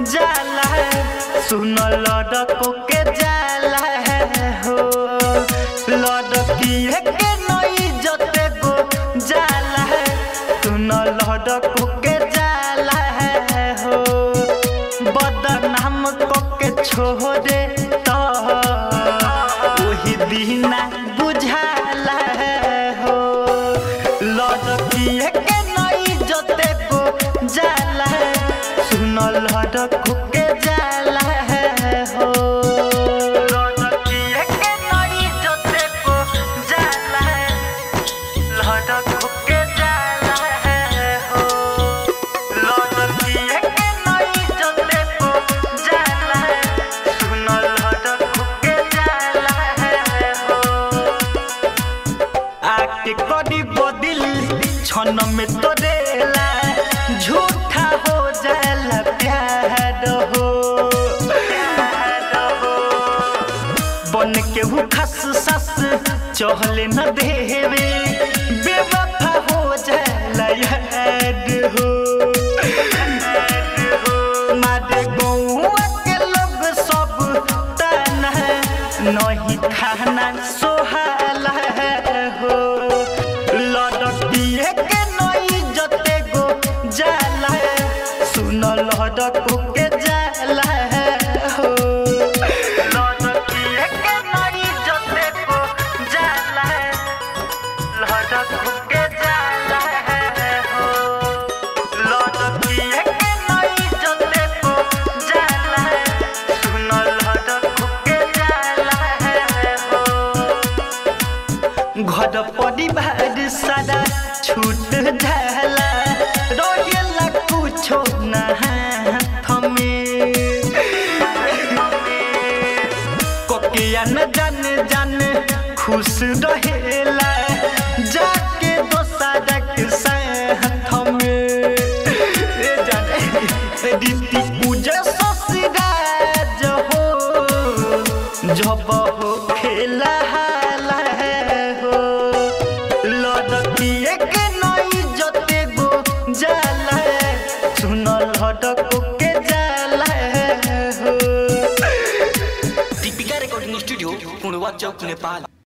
जाला सुन लड़को के जाला हो लड़की के नई जते गो जाला सुन लड़को के जाला हो बदनाम को के छोड़े तो वही दीना बुझाला हो लड़की के नई जते गो जाला सुन लड़को के जाला हो लड़की के नई जते गो जाला लड़को के जाला हो लड़की के नई जते गो जाला सुन लड़को के जाला हो आके करी बदिल क्षण में तोरेला झूठा हो जाला प्यार हो बन के हु खस सस चहले न देवे बेवफा हो जाला याद हो मारे गौआ के लोग सब ताना नहीं खाना सोहाला हो लड़की के नई जते गो जाला सुन लड़को के जाला हो लड़की के नई जते गो जाला लड़को के जाला हो लड़की के नई जते गो जाला सुन लड़को के जाला हो घर परिवार सारा छूट जाला रहेला कुछो ना हाथ में कोकिया न जान जान खुश रहेला जाके दोसरा के साथ में ए जाने रीति पूजा ससुराज हो जब हो खेला हाला हो लड़की के नई जते गो जाला सुन लड़को के जाला हो दीपिका रिकॉर्डिंग स्टूडियो पुणवा चौक नेपाल